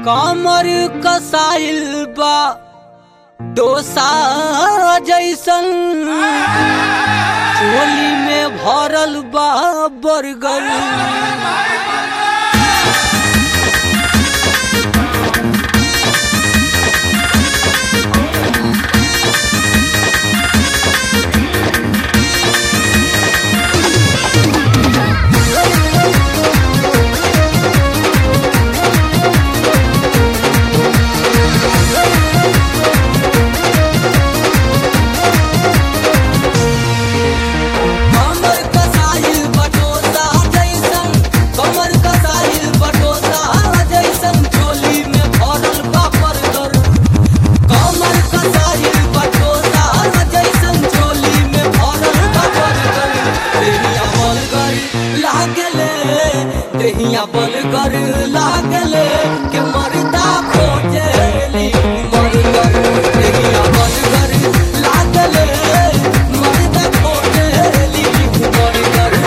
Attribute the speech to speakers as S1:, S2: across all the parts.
S1: कमर कसाइल बा डोसा जैसन चोली में भरल बा बर्गर कमर कसाइल बटोसा जैसन कमर कसाइल बटोसा जैसन चोली में भरल बा बर्गर कमर कसाइल बटोसा जैसन चोली में भरल बा बर्गर देहिया बलगर लागले देहिया बलगर लागले के मरदा खोजेली मरगर देहिया बलगर लागले मरदा खोजेली मरगर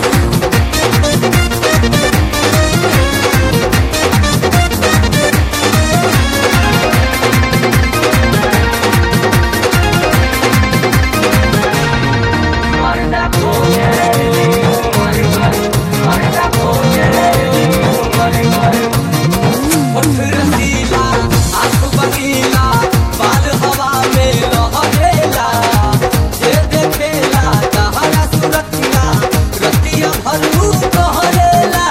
S1: होठ रसीला आँख बगीला बाल हवा में लहरेला जे देखेला तहरा सुरतिया रतिया भरू कहरेला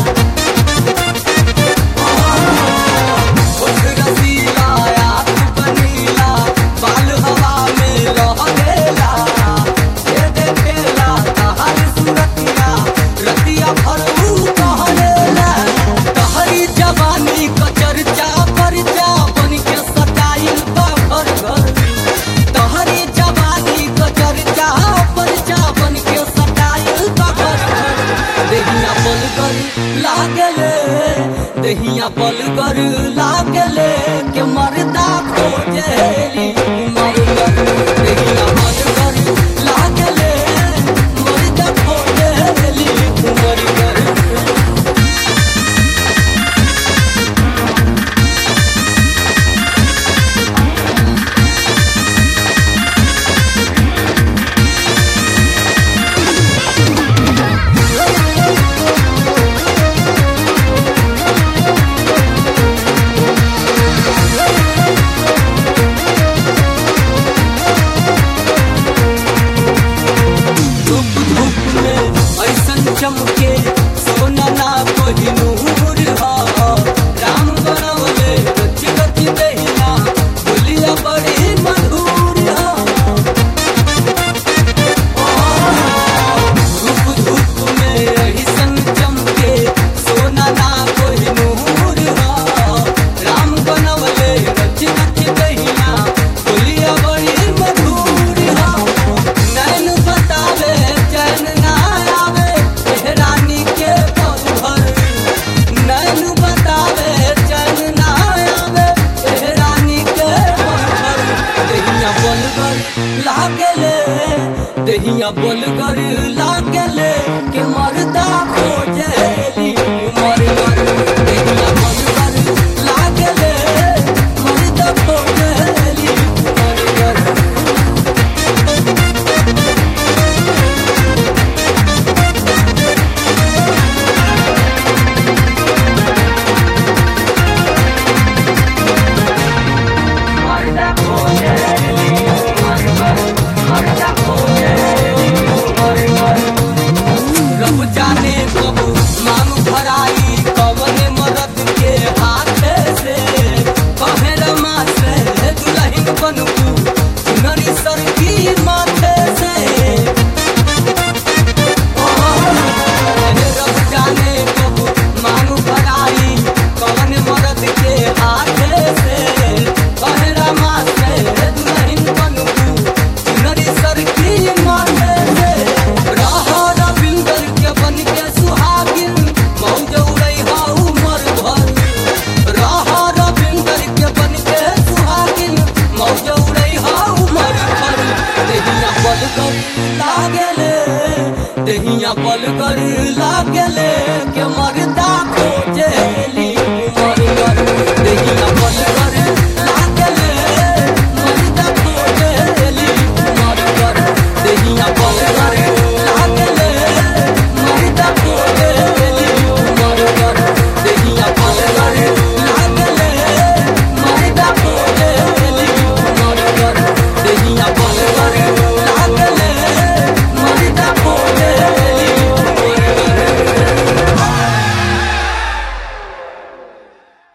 S1: होठ रसीला आँख बगीला बाल हवा में लहरेला जे देखेला तहरा सुरतिया रतिया भरू कहरेला तहरी जवानी क चर्चा परचा बन के सटाइल बा घर घर तहरी जवानी क चर्चा परचा बन के सटाइल बा घर घर देहिया बलगर लागले देहिया बलगर लागले के मरदा खोजेली मरगर देहिया बलगर लागले मरदा खोजेली मरगर धूप धूप में ऐसन चमके सोना ना कोई नूर हा राम बनवले गच गच देहिया बोलिया बड़ी मधुर हा धूप धूप में ऐसन चमके सोना ना कोई नूर हा राम बनवले गच गच देहिया बोलिया बड़ी मधुर हा नैन बतावे चैन ना आवे रानी के पल भर नैन बतावे चैन ना आवे रानी के पल भर देहिया बलगर लागले देहिया बलगर लागले के मरदा खोजेली मरगर देहिया बलगर लागले मरदा खोजेली मरगर रब जाने कब मांग भराई कवने मदद के हाथ से कहे रमा से दुल्हन बनबू नरी सर की माथे से रब जाने कब मांग भराई कवने मदद के हाथ से कहे रमा से दुल्हन बनबू नरी सर की माथे से रहा रविंदर के बन के सुहागिन मौज उड़ई हा उमर भर रहा रविंदर के बन के सुहागिन मौज उड़ई हा उमर भर देहिया बलगर लागले देहिया बलगर लागले के मरदा खोजेली मरगर देहिया बल